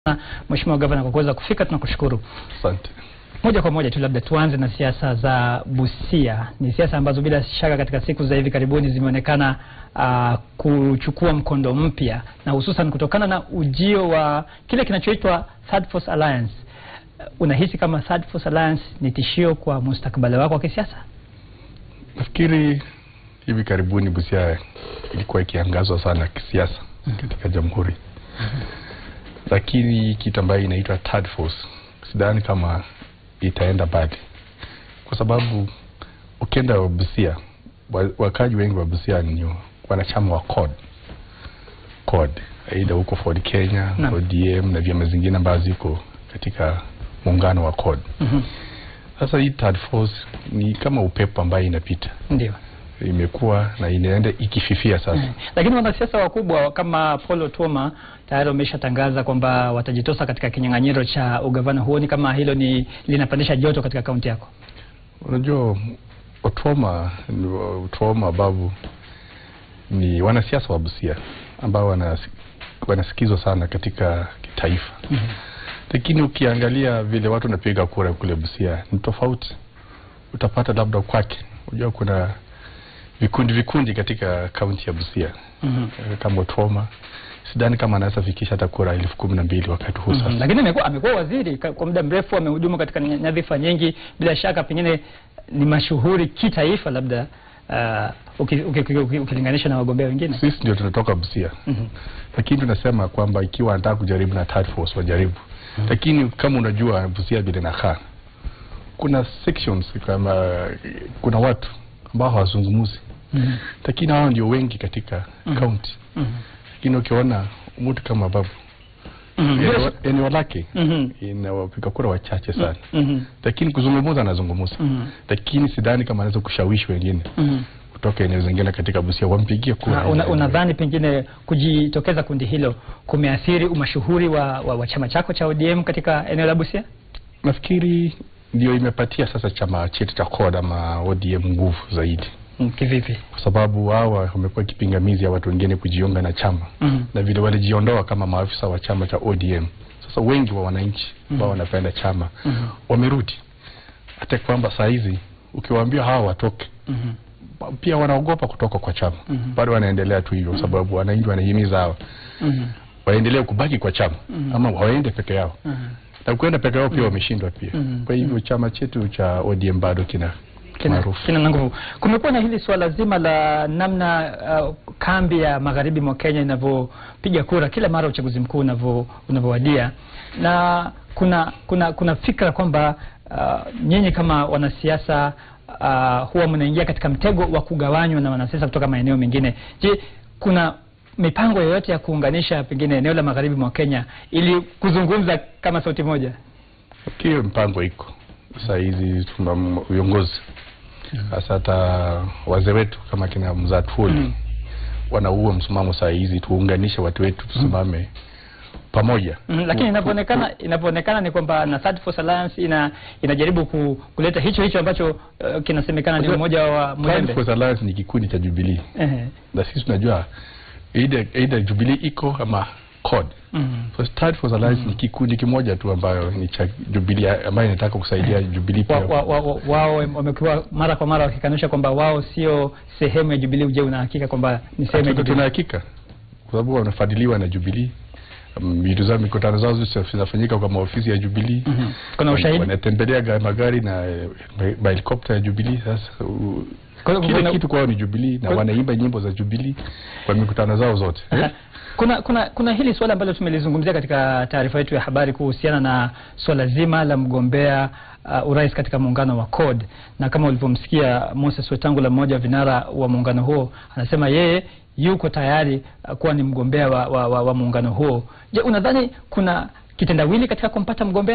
Mheshimiwa Gavana kwa kuweza kufika, tunakushukuru. Asante. Moja kwa moja tu labda tuanze na siasa za Busia. Ni siasa ambazo bila shaka katika siku za hivi karibuni zimeonekana uh, kuchukua mkondo mpya na hususan kutokana na ujio wa kile kinachoitwa Third Force Alliance. Uh, unahisi kama Third Force Alliance ni tishio kwa mustakabali wako wa kisiasa? Nafikiri hivi karibuni Busia ilikuwa ikiangazwa sana kisiasa katika jamhuri, lakini kitu ambayo inaitwa third force sidhani kama itaenda mbali, kwa sababu ukienda Busia, wa- wakaji wengi wa Busia ni wanachama wa CORD CORD, aidha huko Ford Kenya, Naam. ODM na vyama zingine ambazo ziko katika muungano wa CORD. Mhm. Sasa hii third force ni kama upepo ambayo inapita Ndio. imekuwa na inaenda ikififia sasa. Lakini wanasiasa wakubwa kama Paul Otuoma tayari wameshatangaza kwamba watajitosa katika kinyang'anyiro cha ugavana. Huoni kama hilo ni linapandisha joto katika kaunti yako? Unajua, Otuoma Otuoma Babu ni wanasiasa wa Busia ambao wanas, wanasikizwa sana katika kitaifa, lakini ukiangalia vile watu wanapiga kura kule Busia ni tofauti. Utapata labda kwake, unajua kuna vikundi vikundi katika kaunti ya Busia Mhm. Eh, kama Otuoma sidhani kama anaweza fikisha hata kura elfu kumi na mbili wakati huu sasa. Mhm. Lakini amekuwa amekuwa waziri ka- kwa muda mrefu, amehudumu katika ny- nyadhifa nyingi, bila shaka pengine ni mashuhuri kitaifa, labda uh, uki- uki- uki- uki- ukilinganisha na wagombea wengine. Sisi ndio tunatoka Busia Mhm. lakini tunasema kwamba ikiwa anataka kujaribu na third force wajaribu, lakini kama unajua Busia vile nakaa, kuna sections kama kuna watu ambao hawazungumuzi, Mhm. lakini hao ndio wengi katika county. Mhm. Lakini ukiona mtu kama Babu Mhm. eneo- eneo lake Mhm. ina wapiga kura wachache sana, Mhm. lakini kuzungumuza anazungumuza, Mhm. lakini sidhani kama anaweza kushawishi wengine Mhm. kutoka eneo zingine katika Busia wampigie kura. Ah, una- Unadhani pengine kujitokeza kundi hilo kumeathiri umashuhuri wa, wa, wa chama chako cha ODM katika eneo la Busia? Nafikiri ndio imepatia sasa chama chetu cha CORD ama ODM nguvu zaidi, Mm, Kivipi? kwa sababu hawa wamekuwa kipingamizi ya watu wengine kujiunga na chama Mhm. na vile walijiondoa kama maafisa wa chama cha ODM. Sasa wengi wa wananchi ambao wanapenda chama Mhm. wamerudi, hata kwamba saa hizi ukiwaambia hawa watoke Mhm. pia wanaogopa kutoka kwa chama Mhm. bado wanaendelea tu hivyo, kwa sababu wananchi wanahimiza hawa Mhm. waendelee kubaki kwa chama ama waende peke yao, Mhm. na kuenda peke yao pia wameshindwa pia. Mhm. Kwa hivyo chama chetu cha ODM bado kina kina, maarufu. kina na nguvu. Kumekuwa na hili swala zima la namna uh, kambi ya magharibi mwa Kenya inavyopiga kura kila mara uchaguzi mkuu unavyo unavyowadia, na kuna kuna kuna fikra kwamba uh, nyinyi kama wanasiasa uh, huwa mnaingia katika mtego wa kugawanywa na wanasiasa kutoka maeneo mengine. Je, kuna mipango yoyote ya kuunganisha pengine eneo la magharibi mwa Kenya ili kuzungumza kama sauti moja? Hiyo mpango iko saa hizi, tuna m- viongozi hasa hata wazee wetu kama kina mzaa Tuoli Mm. wanaua msimamo saa hizi, tuunganishe watu wetu, tusimame pamoja. Mm, lakini Ku- inavyoonekana inavyoonekana ni kwamba na Third Force Alliance ina inajaribu ku, kuleta hicho hicho ambacho uh, kinasemekana ni Unajua, umoja wa Third Mulembe. Force Alliance ni kikundi cha Jubilee Ehe. na sisi tunajua either, either Jubilee iko ama CORD. Mm. So Third Force Alliance ni kikundi kimoja tu ambayo ni cha Jubilee ambayo inataka kusaidia Jubilee Wa, pia. wa, wa, wa, wao wamekuwa mara kwa mara wakikanusha kwamba wao sio sehemu ya Jubilee. Je, una hakika kwamba ni sehemu ya Tuna- tuna Jubilee? hakika kwa sababu wanafadhiliwa na Jubilee. Um, vitu zao mikutano zao zote zinafanyika kwa maofisi ya Jubilee. Mhm. Kuna ushahidi? Wanatembelea ga- magari na eh, ma- helikopta ya Jubilee. Sasa u- Kwa- kila kuna- kitu kwao ni Jubilee na Kwa- wanaimba nyimbo za Jubilee kwa mikutano zao zote. Aha. Kuna kuna kuna hili swala ambalo tumelizungumzia katika taarifa yetu ya habari kuhusiana na swala zima la mgombea uh, urais katika muungano wa CORD, na kama ulivyomsikia Moses Wetangula, mmoja wa vinara wa muungano huo, anasema yeye yuko tayari uh, kuwa ni mgombea wa, wa, wa, wa muungano huo. Je, unadhani kuna kitendawili katika kumpata mgombea?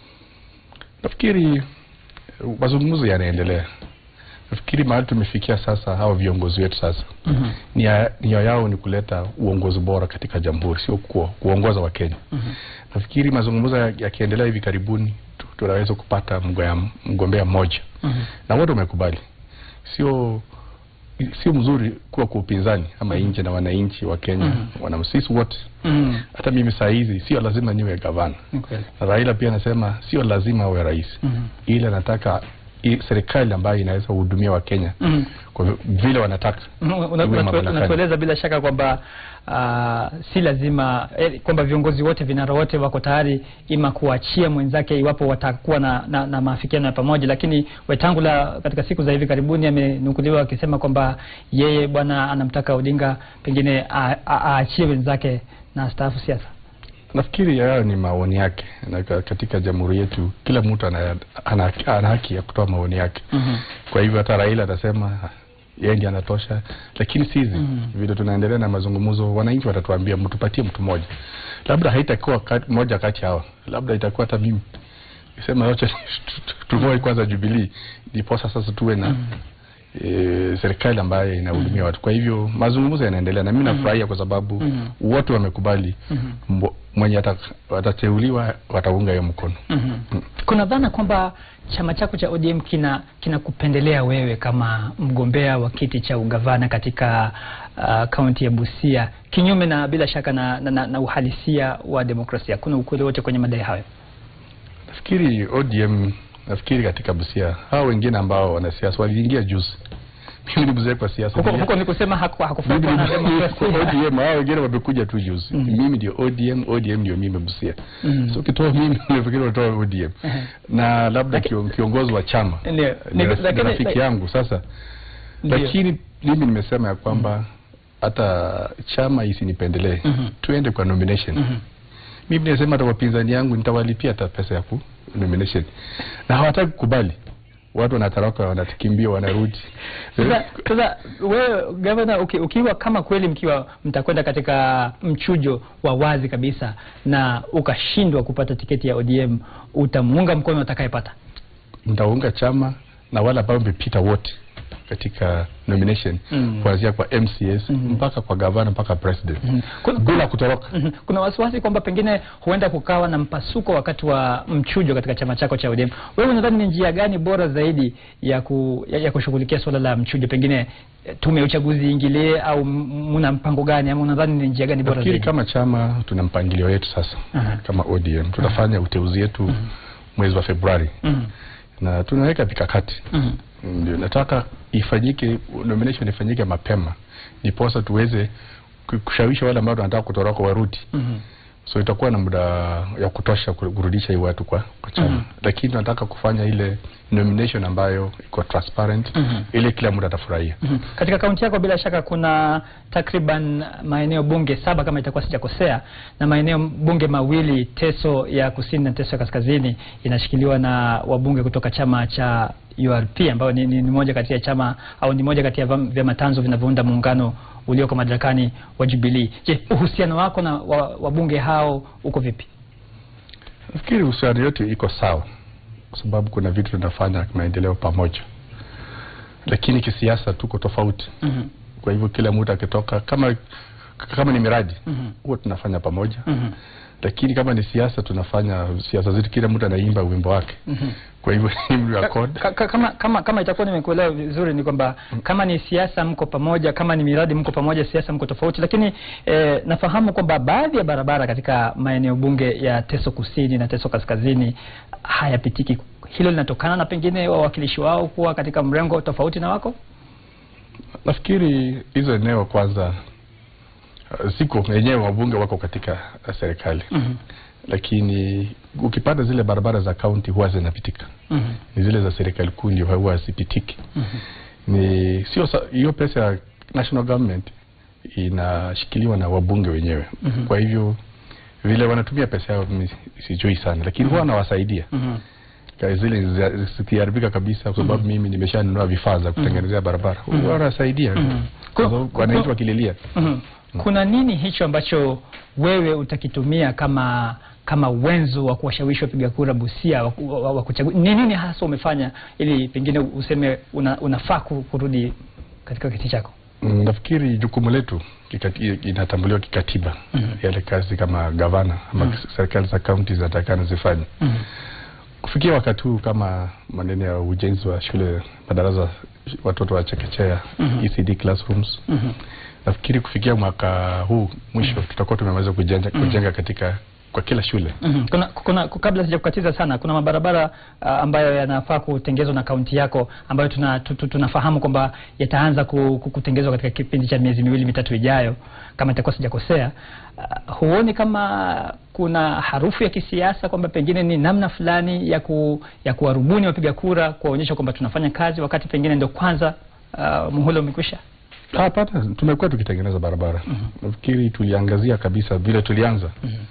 Nafikiri eh, mazungumzo yanaendelea. Nafikiri mahali tumefikia sasa, hawa viongozi wetu sasa Mhm. nia nia yao ni kuleta uongozi bora katika jamhuri, sio kuo, kuongoza wa Kenya. Mhm. Nafikiri mazungumzo ya- yakiendelea hivi karibuni tu- tunaweza kupata mgombea mgombea mmoja Mhm. na wote wamekubali, sio sio mzuri kuwa kwa upinzani ama nje na wananchi wa Kenya Mhm. wana sisi wote Mhm. hata mimi saa hizi sio lazima niwe gavana Ni kweli. na Raila pia anasema sio lazima awe rais Mhm. ila anataka i- serikali ambayo inaweza kuhudumia Wakenya Mhm. kwa vi- vile wanataka Mhm, una- iwe unatu- mamlakani. unatueleza bila shaka kwamba ah, si lazima eh, kwamba viongozi wote vinara wote wako tayari ima kuachia mwenzake iwapo watakuwa na, na, na maafikiano ya pamoja, lakini Wetangula katika siku za hivi karibuni amenukuliwa akisema kwamba yeye bwana anamtaka Odinga pengine a- a- aachie wenzake na astaafu siasa. Nafikiri hayo ni maoni yake, na ka- katika jamhuri yetu kila mtu ana, ana, ana haki ya kutoa maoni yake. Mhm. Kwa hivyo hata Raila atasema yeye ndiye anatosha, lakini sisi Mhm. vile tunaendelea na mazungumzo, wananchi watatuambia mtupatie mtu mmoja, labda haitakuwa kati, moja kati hawa, labda itakuwa hata mimi sema yote tumoe kwanza Jubilee, ndiposa sasa tuwe na Mhm. e, serikali ambayo inahudumia watu. Kwa hivyo mazungumzo yanaendelea na mimi nafurahia kwa sababu Mhm. wote wamekubali Mhm. mbo- mwenye ata- watateuliwa wataunga hiyo mkono. Mhm. Kuna dhana kwamba chama chako cha ODM kina kinakupendelea wewe kama mgombea wa kiti cha ugavana katika ah, kaunti ya Busia, kinyume na bila shaka na, na, na, na uhalisia wa demokrasia. Kuna ukweli wote kwenye madai hayo? Nafikiri ODM, nafikiri katika Busia hao wengine ambao wanasiasa waliingia juzi. Mimi ni mzee kwa siasa. Huko Nili- huko ni kusema haku- mimi hakufuatwa na ni demokrasia. ODM, hao wengine wamekuja tu juzi. Mhm. Mimi ndio ODM, ODM ndio mimi Busia. Mhm. So ukitoa mimi nafikiri unatoa ODM. Ehe. Na labda kio- kiongozi wa chama Ndio. ni Ni- raf- ni lakini- rafiki laki- yangu sasa Ndio. lakini mimi nimesema ya kwamba hata chama isinipendelee Mhm. tuende kwa nomination Mhm. mimi nasema hata wapinzani yangu nitawalipia hata pesa ya ku nomination na hawataki kukubali watu wanatoroka wanatukimbia wanarudi Sasa sasa wewe gavana, uki, ukiwa kama kweli mkiwa mtakwenda katika mchujo wa wazi kabisa na ukashindwa kupata tiketi ya ODM, utamuunga mkono atakayepata? mtaunga chama na wale ambao wamepita wote katika nomination Mm. kuanzia kwa MCS Mhm. mpaka kwa gavana mpaka president Mhm. Kuna- bila kutoroka Mhm. Kuna wasiwasi kwamba pengine huenda kukawa na mpasuko wakati wa mchujo katika chama chako cha ODM. Wewe unadhani ni njia gani bora zaidi ya, ku, ya, ya kushughulikia suala la mchujo? Pengine eh, tume ya uchaguzi iingilie au m- muna mpango gani, ama unadhani ni njia gani bora nafikiri zaidi? kama chama tuna mpangilio yetu sasa Aha. kama ODM tutafanya uteuzi yetu mwezi wa Februari Mhm. na tunaweka mikakati Mhm. ndio nataka ifanyike nomination ifanyike mapema ndiposa tuweze ku- kushawishi wale ambao wanataka kutoroka warudi Mhm. so itakuwa na muda ya kutosha ku- kurudisha hii watu kwa, kwa chama Mhm. lakini tunataka kufanya ile nomination ambayo iko transparent Mhm. ili kila mtu atafurahia Mhm. Katika kaunti yako bila shaka kuna takriban maeneo bunge saba kama itakuwa sijakosea, na maeneo bunge mawili, Teso ya kusini na Teso ya kaskazini, inashikiliwa na wabunge kutoka chama cha URP ambayo ni, ni, ni moja kati ya chama au ni moja kati ya vyama- vyama tanzo vinavyounda muungano ulioko madarakani wa Jubilee. Je, uhusiano wako na wa- wabunge hao uko vipi? nafikiri uhusiano yote iko sawa kwa sababu kuna vitu tunafanya maendeleo pamoja lakini kisiasa tuko tofauti Mhm. kwa hivyo kila mtu akitoka kama kama ni miradi Mhm. huwa tunafanya pamoja Mhm. lakini kama ni siasa tunafanya siasa zetu kila mtu anaimba wimbo wake Mhm. kwa hivyo ni Ka- accord ka- ka- kama, kama, kama itakuwa nimekuelewa vizuri ni kwamba kama ni siasa mko pamoja, kama ni miradi mko pamoja, siasa mko tofauti. Lakini eh, nafahamu kwamba baadhi ya barabara katika maeneo bunge ya Teso Kusini na Teso Kaskazini hayapitiki. Hilo linatokana na pengine wawakilishi wao kuwa katika mrengo tofauti na wako. nafikiri hizo eneo kwanza uh, ziko wenyewe wabunge wako katika uh, serikali Mhm. lakini ukipata zile barabara za kaunti huwa zinapitika Mhm. ni zile za serikali kuu ndio huwa hazipitiki Mhm. ni sio sa- hiyo pesa ya national government inashikiliwa na wabunge wenyewe Mhm. kwa hivyo vile wanatumia pesa yao mimi sijui sana lakini huwa wanawasaidia Mhm. Ka- zile za- zikiharibika kabisa kwa sababu mimi nimeshanunua vifaa za kutengenezea barabara Mhm. huwa wanasaidia Mhm. kwa sababu Ku- wananchi ku- wakililia Mhm. Kuna nini hicho ambacho wewe utakitumia kama kama wenzo wa kuwashawishi wapiga kura Busia wa, wa, wa kuchagua? Ni nini hasa umefanya ili pengine useme una, unafaa ku- kurudi katika kiti chako? Mm, nafikiri jukumu letu kikati- inatambuliwa kikatiba Mhm. yale kazi kama gavana ama Mhm. serikali za kaunti zinatakana zifanye Mhm. kufikia wakati huu kama maneno ya ujenzi wa shule madarasa watoto wa chekechea Mhm. ECD classrooms. Mhm. Nafikiri kufikia mwaka huu mwisho tutakuwa tumeweza kujenga, kujenga katika kwa kila shule. Mhm. Kuna, kuna, kabla sijakukatiza sana, kuna mabarabara uh, ambayo yanafaa kutengezwa na kaunti yako ambayo tuna, tu, tu, tunafahamu kwamba yataanza ku, ku, kutengezwa katika kipindi cha miezi miwili mitatu ijayo, kama itakuwa sijakosea. Uh, huoni kama kuna harufu ya kisiasa kwamba pengine ni namna fulani ya ku, ya kuwarubuni wapiga kura kuwaonyesha kwamba tunafanya kazi wakati pengine ndio kwanza uh, muhula umekwisha? Hapana, tumekuwa tukitengeneza barabara. Nafikiri tuliangazia kabisa vile tulianza.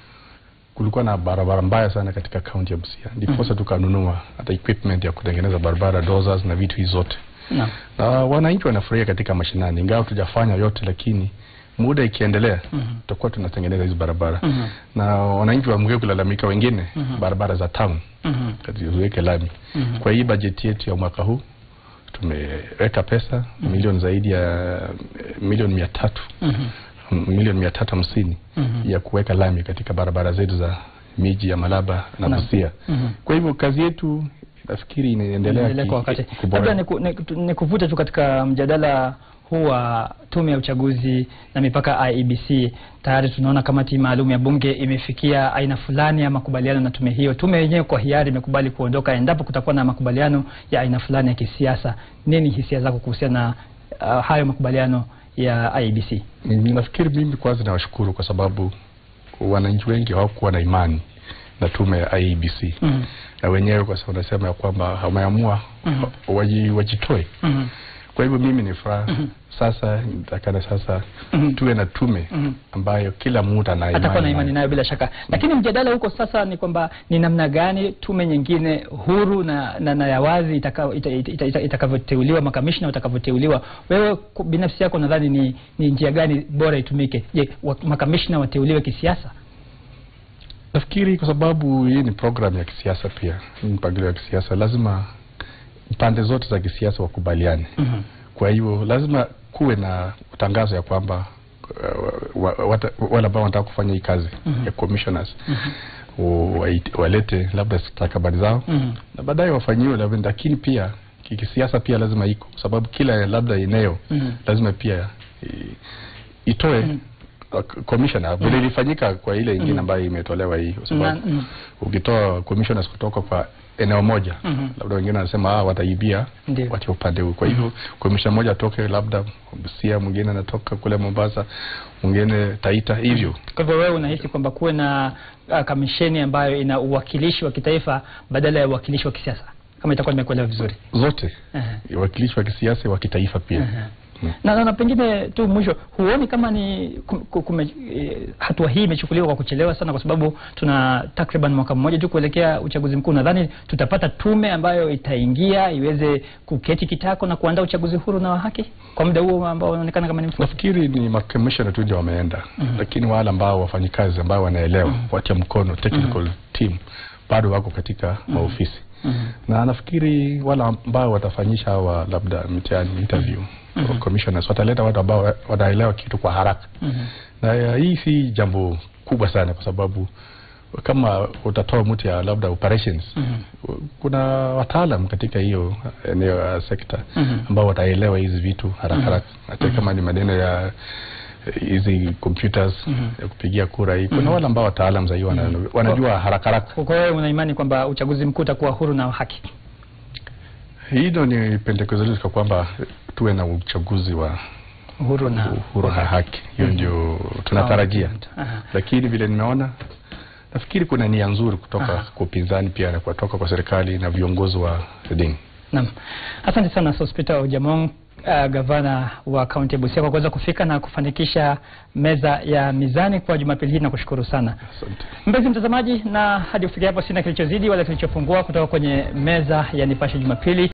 Kulikuwa na barabara mbaya sana katika kaunti ya Busia, ndiposa tukanunua hata equipment ya kutengeneza barabara, dozers na vitu hizi zote, Naam. na wananchi wanafurahia katika mashinani, ingawa tujafanya yote, lakini muda ikiendelea Mhm. tutakuwa tunatengeneza hizi barabara Mhm. na wananchi waamue kulalamika wengine Mhm. barabara za town Mhm. kati ziweke lami. Mhm. Kwa hii bajeti yetu ya mwaka huu tumeweka pesa milioni zaidi ya eh, milioni mia tatu Mhm. m- milioni mia tatu hamsini Mhm. ya kuweka lami katika barabara zetu za miji ya Malaba na Naam. Busia. Mhm. Kwa hivyo kazi yetu nafikiri inaendelea Endelea ki- kwa wakati. kuboreka. Labda niku- niku- nikuvute tu katika mjadala huu wa tume ya uchaguzi na mipaka IEBC. Tayari tunaona kamati maalum ya bunge imefikia aina fulani ya makubaliano na tume hiyo. Tume yenyewe kwa hiari imekubali kuondoka endapo kutakuwa na makubaliano ya aina fulani ya kisiasa. Nini hisia zako kuhusiana na uh, hayo makubaliano ya IEBC? Mimi nafikiri mimi kwanza nawashukuru kwa sababu wananchi wengi hawakuwa na imani na tume ya IEBC Mhm. na wenyewe kwa sababu nasema ya kwamba wameamua Mhm. waji, wajitoe. Mhm. Kwa hivyo mimi ni furaha sasa, nitakana sasa Mhm. tuwe na tume Mhm. ambayo kila mtu ana atakuwa na imani nayo. nayo bila shaka, lakini mjadala huko sasa ni kwamba ni namna gani tume nyingine huru na, na, na ya wazi itaka- ita- ita- ita- ita- itakavyoteuliwa, makamishna watakavyoteuliwa. Wewe ku- binafsi yako nadhani ni, ni njia gani bora itumike? Je, wa- makamishna wateuliwe kisiasa? Nafikiri kwa sababu hii ni program ya kisiasa pia, hii ni mpangilio ya kisiasa, lazima pande zote za kisiasa wakubaliane. Mhm. Kwa hivyo lazima kuwe na tangazo ya kwamba uh, wa- wata- wale ambao wanataka kufanya hii kazi Mhm. ya commissioners wa- waite- walete labda stakabadhi zao Mhm. na baadaye wafanyiwe labda, lakini pia ki- kisiasa pia lazima iko, kwa sababu kila labda eneo Mhm. lazima pia i- itoe Mhm. uh, commissioner vile ilifanyika kwa ile ingine ambayo imetolewa hii, kwa Na- sababu mhm. ukitoa commissioners kutoka kwa eneo moja Mhm. labda wengine wanasema ah, wataibia Ndio. watia upande huu. Kwa hivyo commissioner mmoja atoke labda Busia, mwingine anatoka kule Mombasa, mwingine Taita, hivyo Kwa hivyo wewe unahisi kwamba kuwe na uh, kamisheni ambayo ina uwakilishi wa kitaifa badala ya uwakilishi wa kisiasa, kama itakuwa nimekuelewa vizuri? zote Ehe. wakilishi wa kisiasa wa kitaifa pia. Ehe. na, na, na pengine tu mwisho, huoni kama ni kum- ku- kume, eh, hatua hii imechukuliwa kwa kuchelewa sana, kwa sababu tuna takriban mwaka mmoja tu kuelekea uchaguzi mkuu. Nadhani tutapata tume ambayo itaingia iweze kuketi kitako na kuandaa uchaguzi huru na wa haki kwa muda huo ambao unaonekana kama ni mfupi. Nafikiri ni makomishona tu ndio wameenda, lakini wale ambao wafanyikazi ambao wanaelewa watia mkono technical team bado wako katika maofisi Mhm. na nafikiri wale ambao watafanyisha hawa labda mtihani interview commissioners wataleta watu ambao wanaelewa kitu kwa haraka Mhm. na ya, hii si jambo kubwa sana kwa sababu kama utatoa mtu ya labda operations Mhm. kuna wataalam katika hiyo eneo ya sekta Mhm. ambao wataelewa hizi vitu haraka haraka hata kama ni maneno ya eh, hizi computers ya kupigia kura hii kuna wale ambao wataalam zaidi wana, wanajua haraka haraka Kwa hiyo una imani kwamba uchaguzi mkuu utakuwa huru na wa haki? hilo ni pendekezo letu kwa kwamba tuwe na uchaguzi wa Huru na uhuru na haki hiyo ndio tunatarajia Aha. lakini vile nimeona nafikiri kuna nia nzuri kutoka Aha. kwa upinzani pia na kutoka kwa serikali na viongozi wa dini Naam, asante sana Sospita Ojamong, uh, gavana wa kaunti ya Busia kwa kuweza kufika na kufanikisha meza ya mizani kwa Jumapili hii na kushukuru sana asante mpenzi mtazamaji, na hadi kufikia hapo sina kilichozidi wala kilichopungua kutoka kwenye meza ya Nipashe Jumapili.